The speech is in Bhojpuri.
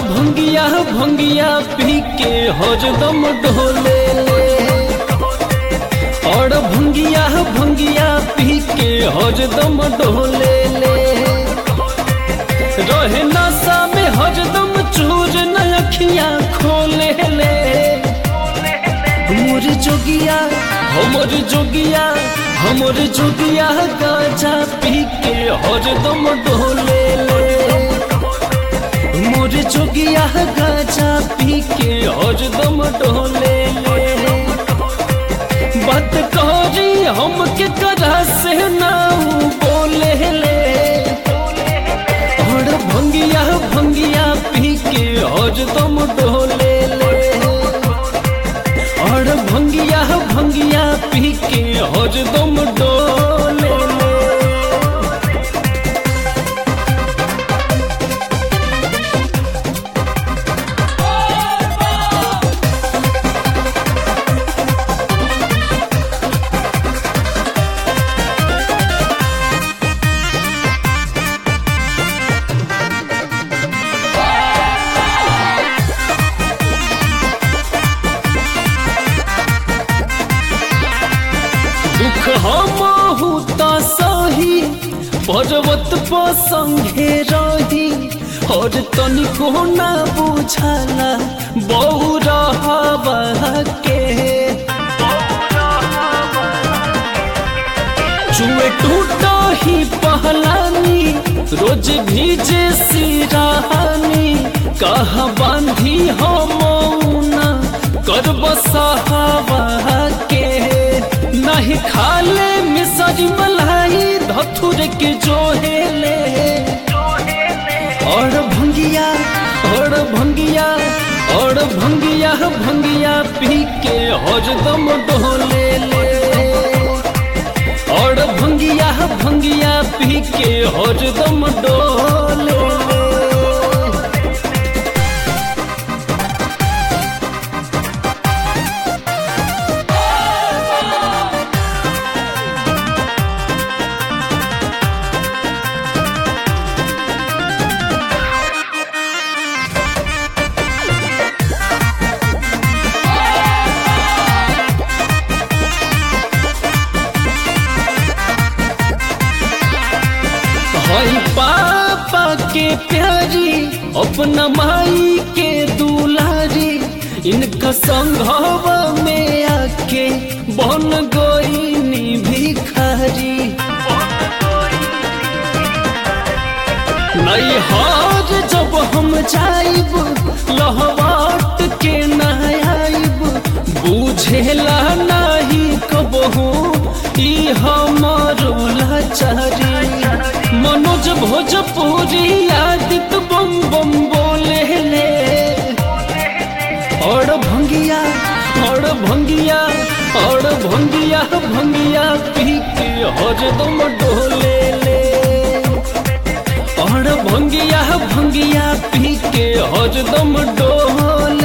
भंगिया भंगिया पी के हरदम ढोले ले और भंगिया भंगिया पी के हरदम ढोले ले रहे नशा में हरदम चूर न अखियां खोले ले हमर जोगिया हमर जोगिया हमर जोगिया गाजा पी के हरदम ढोले ले मोर जोगिया गाजा पी के हरदम ढोले ले बात करी हम के करा से नाऊ बोले ले और भंगिया भंगिया पी के हरदम ढोले ले और भंगिया भंगिया पी के हरदम डोले ले दुख हमहु त सही पर्वत पर संगे रही और तनिको ना बुझाला बहु रहबा के जुए टूटा ही पहलानी रोज भीजे सिराहानी कहा बांधी हम मौना कर बसावा के नहीं खाले मिसरी मलाई धथुर के जोहेले और भंगिया और भंगिया और भंगिया भंगिया पी के हरदम डोले ले और भंगिया भंगिया पी के हरदम डोले ले हई पापा के प्यारी अपना माई के दुलारी इनका संघव में आके बन गोइनी भिखारी नहीं हार जब हम जाइब लहवाट के न आइब बुझेला नहीं कबहू ई हमारो लाचारी मनोज भोजपुरी आदित बम बम बोले ले और भंगिया और भंगिया और भंगिया भंगिया पी के हरदम डोले ले और भंगिया भंगिया पी के हरदम डोले